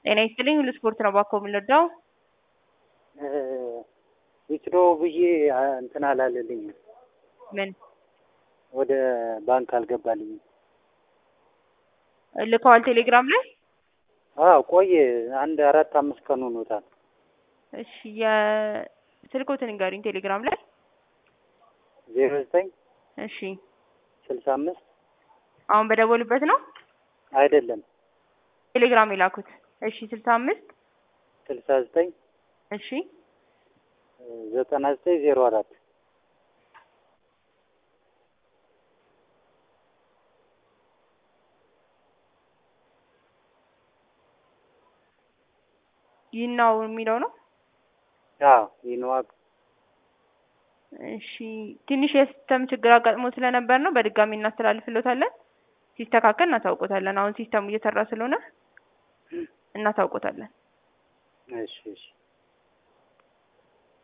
ጤና ይስጥልኝ ሁሉ ስፖርት ነው ባኮ የምንወዳው ዊትሮ ብዬ እንትን አላለልኝም። ምን ወደ ባንክ አልገባልኝም። ልከዋል ቴሌግራም ላይ አዎ ቆየ። አንድ አራት አምስት ቀን ሆኖታል። እሺ የስልኮትን ንገሩኝ ቴሌግራም ላይ ዜሮ ዘጠኝ እሺ ስልሳ አምስት አሁን በደወሉበት ነው አይደለም ቴሌግራም የላኩት እሺ ስልሳ አምስት ስልሳ ዘጠኝ እሺ ዘጠና ዘጠኝ ዜሮ አራት ይህናው የሚለው ነው አዎ ይንዋቅ እሺ ትንሽ የሲስተም ችግር አጋጥሞ ስለነበር ነው በድጋሚ እናስተላልፍሎታለን ሲስተካከል እናሳውቆታለን አሁን ሲስተሙ እየሰራ ስለሆነ እናሳውቆታለን እሺ እሺ